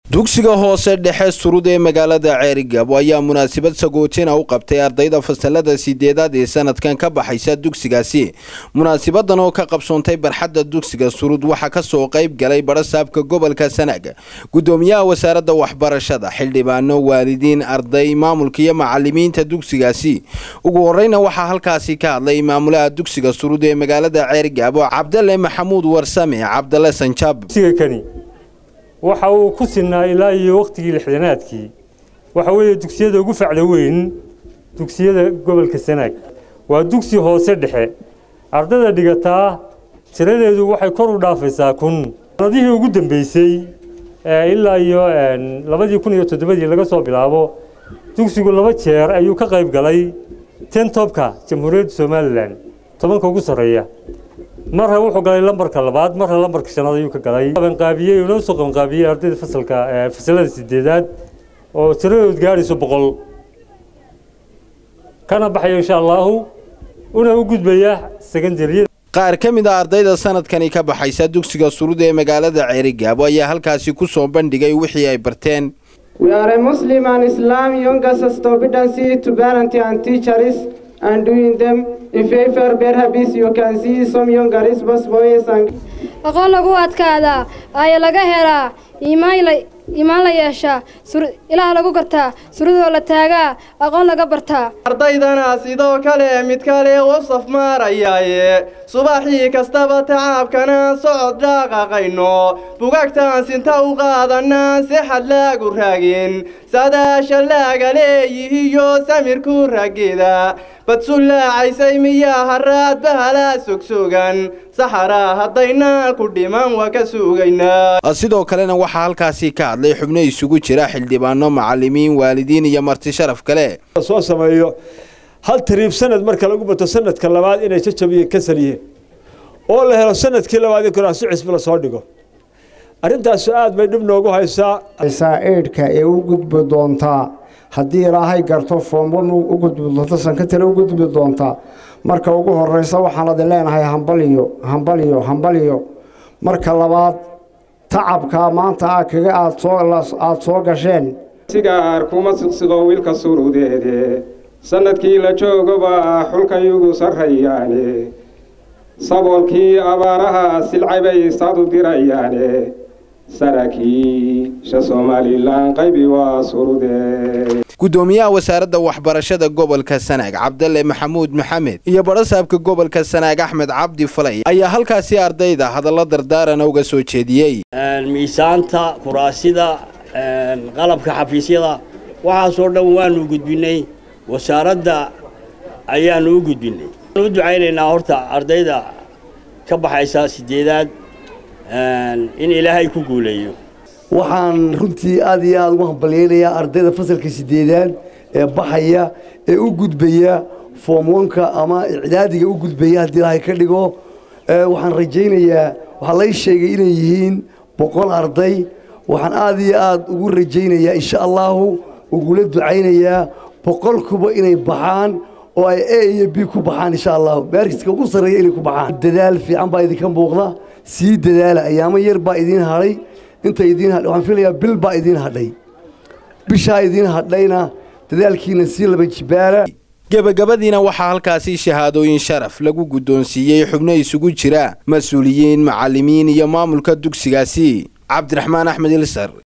dugsiga hoose dhexe surud ee magaalada ceerigabo ayaa munaasabad sagootina u qabtay ardayda fasalada sideedaad ee sanadkan ka baxaysa dugsigaasi munaasabadan oo ka qabsoontay barxadda dugsiga surud waxaa kasoo qayb galay barasaabka gobolka sanaag gudoomiyaha wasaaradda waxbarashada xildhibaano waalidiin arday maamulka iyo macalimiinta dugsigaasi ugu horeyna waxaa halkaasi ka hadlay maamulaha dugsiga surud ee magaalada ceerigabo cabdale maxamuud warsame cabdale sanjaab waxa uu ku sinaa ilaa iyo wakhtigii lixdanaadkii waxa weeye dugsiyada ugu facda weyn dugsiyada gobolka sanaag waa dugsi hoose dhexe ardayda dhigataa tiradeedu waxay kor u dhaafaysaa kun sanadihii ugu dambeysay ilaa iyo labadii kun iyo toddobadii laga soo bilaabo dugsigu laba jeer ayuu ka qayb galay ten tobka jamhuuriyadda somalilan tobanka ugu sarreeya marra wuxuu galay lambarka labaad marra lambarka shanaad ayuu ka galay qabanqaabiyey una soo qabanqaabiyey ardayda fasalka fasalada sideedaad oo tiradood gaadhayso boqol kana baxaya insha allahu una u gudbaya secondaryada qaar ka mid a ardayda sanadkani ka baxaysa dugsiga surud ee magaalada ceerigaabo ayaa halkaasi ku soo bandhigay wixii ay barteen We are a Muslim and Islam young us competency to parent and teachers and doing them in favor perhaps you can see some younger response boys and aqoon lagu adkaadaa ayaa laga helaa iimaan la yeeshaa ilaah lagu gartaa suradoo la taagaa aqoon laga bartaa ardaydana sidoo kale mid kale u saf maarayaaye subaxii kastaba tacaabkanaan socod dhaaqaqayno bugagtaan sinta u qaadanaan si xad laagu raagin sadaasha laaga leeyihiyo samirku ragida badsullaacaysay miyaa haraad bahalaa sogsogan saxaraa haddaynaan ku dhiman waa ka sugaynaa sidoo kalena waxaa halkaasi ka hadlay xubno isugu jira xildhibaano macalimiin waalidiin iyo marti sharaf kale soo sameeyo hal tariib sanad marka lagu bato sanadka labaad inay jajabiyeen kasal yihiin oo la helo sanadkii labaad in kuraasi cisbi lasoo dhigo arrintaasu aad bay dhib noogu haysaa haysaa eedhka ee u gudbi doontaa haddii ilaahay garto foomban u gudbi doonto sankatale u gudbi doontaa marka ugu horeysa waxaan adin leenahay hambaliyo hambaliyo hambaliyo marka labaad tacabkaa maanta a kaga aada soo gasheen sigaar kuma siqsiqo wiilka surudeede sannadkii la joogoba xulkayugu sarrayaane saboolkii abaaraha silcay bay saadu dirayaane saraakiisha somalilan qaybi waa surude gudoomiyaha wasaaradda waxbarashada gobolka sanaag cabdale maxamuud maxamed iyo barasaabka gobolka sanaag axmed cabdi falay ayaa halkaasi ardayda hadallo dardaarana uga soo jeediyey miisaanta kuraasida qalabka xafiisyada waxaasoo dhan waanu gudbinay wasaaradda ayaanu u gudbinay u ducaynaynaa horta ardayda ka baxaysa sideedaad in ilaahay ku guuleeyo waxaan runtii aad iyo aada ugu hambalyeynayaa ardayda fasalka sideedaad ee baxaya ee u gudbaya foomwanka ama icdaadiga u gudbaya haddii ilaahay ka dhigo waxaan rajaynayaa waxaa lay sheegay inay yihiin boqol arday waxaan aad iyo aada ugu rajaynayaa insha allahu ugula ducaynayaa boqolkuba inay baxaan oo ay a iyo b ku baxaan insha allahu maarkiska ugu sarreeya inay ku baxaan dadaal fiican baa idinka muuqda sii dadaala ayaamo yar baa idiin hadhay inta idiin hadhay waxaan filayaa bil baa idiin hadhay bishaa idiin hadhayna dadaalkiina sii laba jibaara gebagabadiina waxaa halkaasi shahaadooyin sharaf lagu guddoonsiiyey xubno isugu jira mas-uuliyiin macalimiin iyo maamulka dugsigaasi cabdiraxmaan axmed ilsar